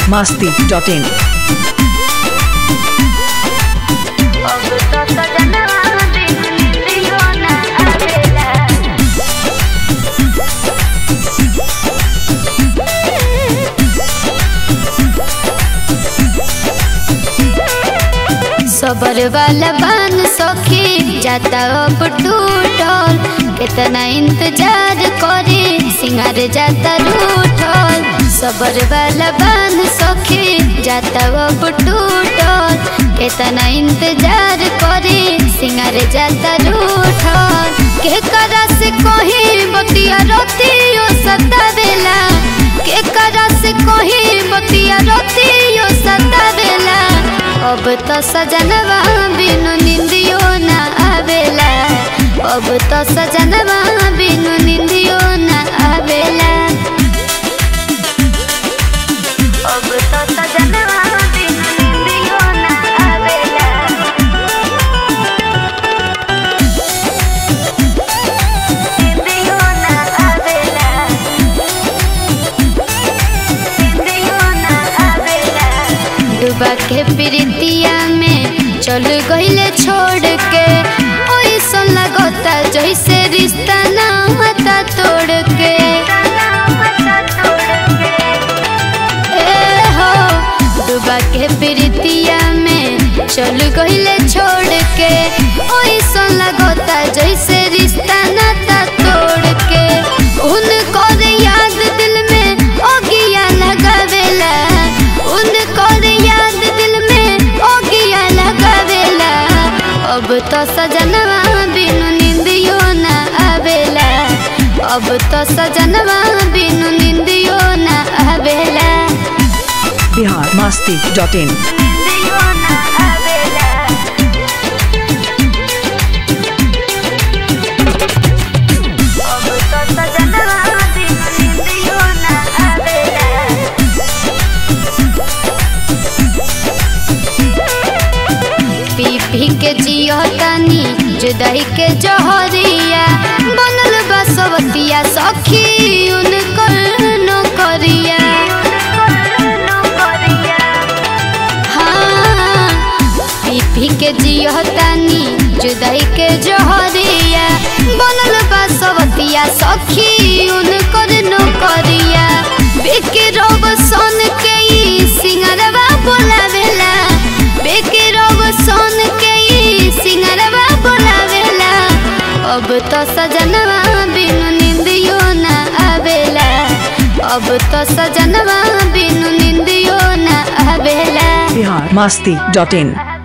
masti.in. अब तो सजनवा बिन निंदियो ना आवेला सबर वाला बान सखी जाता अब टूटल कितना इंतजार करे सिंगार जाता रूठल सबर वाला बान सखी जाता अब टूटल कितना इंतजार करे सिंगार जाता रूठल के करा से कहीं बतिया रोतियो सतावेला के करा से कहीं बतिया रोतियो सतावेला अब तो सजनवा बिनु निंदियो ना आवेला अब तो सजनवा बिनु निंदियो ना आवेला अब तो सजनवा बिनु निंदियो ना आवेला निंदियो ना आवेला निंदियो ना आवेला डूबा के प्रीतिया में चल गईले छोड़ के ओइसन लगता जैसे रिश्ता ना होता तोड़ के ए हो डूबा के प्रीतिया में चल गईले छोड़ के ओइसन लगता जैसे रिश्ता नाता तोड़ के उनको याद दिल में ओगिया लगावेला उनको याद दिल में ओगिया लगावेला अब तो सजनवा बिनु निंदियो ना आवेला अब तो सजनवा बिनु निंदियो ना आवेला Bihar masti.in. निंदियो ना आवेला अब तो सजनवा बिनु निंदियो ना आवेला पी पी के जियो तानी जुदाई के जहरिया बनल बा सबतिया सखी उनकर नौकरिया हाँ पी पी के जियो तानी जुदाई के जहरिया बनल बा सबतिया सखी उनकर नौकरिया बेके रोब सोन के ई सिंगरवा बोलावेला बेके रोब सोन के ई सिंगरवा बोलावेला अब तो सजनवा बिनु निंदियो ना आवेला अब तो सजनवा बिनु निंदियो ना आवेला Bihar masti.in.